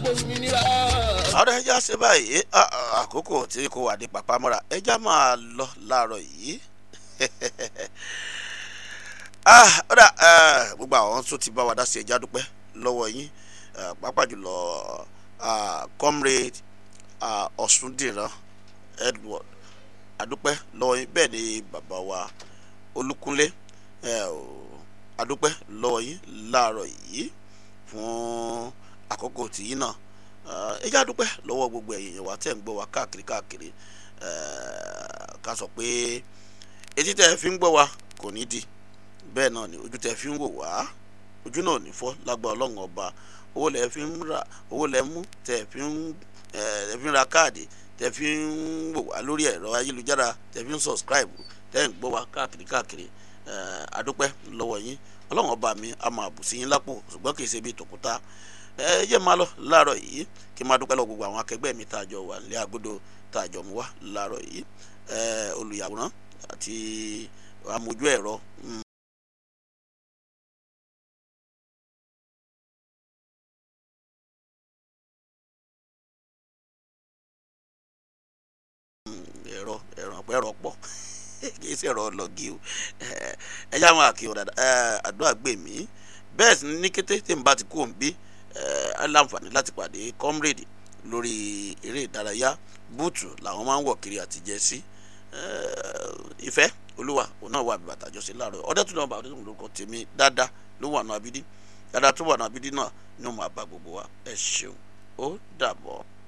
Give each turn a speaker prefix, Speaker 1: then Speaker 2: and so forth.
Speaker 1: gbòmìnira.
Speaker 2: ọ̀rọ̀ ẹja ṣe báyìí à- à- àkókò tí kò wà ní pàpàmọ́ra ẹja máa lọ láàárọ̀ yìí Ah, ọ̀dà eh, gbogbo àwọn tó ti bá wa dá sí ẹja dúpẹ́ lọ́wọ́ yín eh, pàápàá jùlọ ah, comrade ah, ọ̀ṣúndìran edward adúpẹ́ lọ́wọ́ yín bẹ́ẹ̀ ni bàbá wa olúkúnlé eh, o- adúpẹ́ lọ́wọ́ yín láàárọ̀ yìí fún àkókò tìyín náà Eh, ẹ já dúpẹ́ lọ́wọ́ gbogbo ẹ̀yin èèyàn wa tẹ̀ ń gbọ́ wa káàkiri káàkiri Eh, ká sọ pé etí tẹ́ ẹ fi ń gbọ́ wa kò ní di bẹ́ẹ̀ náà ni ojú tẹ́ ẹ fi ń wò wá ojú náà ò ní fọ́ lágbà ọlọ́run ọba owó lẹ́ fi ń rà owó lẹ́ mú tẹ́ ẹ fi ń eh, tẹ́ fi ń ra káàdì tẹ́ fi ń wò wá lórí ẹ̀rọ ayélujára tẹ́ fi ń subscribe tẹ́ ń gbọ́ wa káàkiri káàkiri Eh, adúpẹ́ lọ́wọ́ yín ọlọ́run ọba mi a máa bù sí yín lápò ṣùgbọ́n kì í ṣe bí tòkúta ẹ yẹ máa lọ láàárọ̀ yìí kí n máa dúpẹ́ lọ gbogbo àwọn akẹgbẹ́ mi tá a jọ wà nílé agodo tá a jọ mú wá láàárọ̀ yìí ẹ olùyàwòrán àti amójú ẹ̀rọ mm, ẹ̀rọ ẹ̀rọ ẹ̀rọ pọ̀ kì í ṣe ẹ̀rọ lọ́gì o ẹ ẹ yá wọn àkíyàn dáadáa ẹ àdúrà gbè mí bẹ́ẹ̀ sì ni ní kété tí n bá ti kú òun bí ẹ á láǹfààní láti pàdé comrade lórí eré ìdárayá búùtù làwọn máa ń wọ̀ kiri àti jẹ́sí ìfẹ́ olúwa òun náà wà bí bàtà jọ sí láàárọ̀ ọdẹ tó náà bá ọdẹ tó ń lórúkọ tèmi dáadáa ló wà nù abídí dáadáa tó wà nù abídí náà ni ó máa bá gbogbo wa ẹ ṣeun ó dàbọ̀.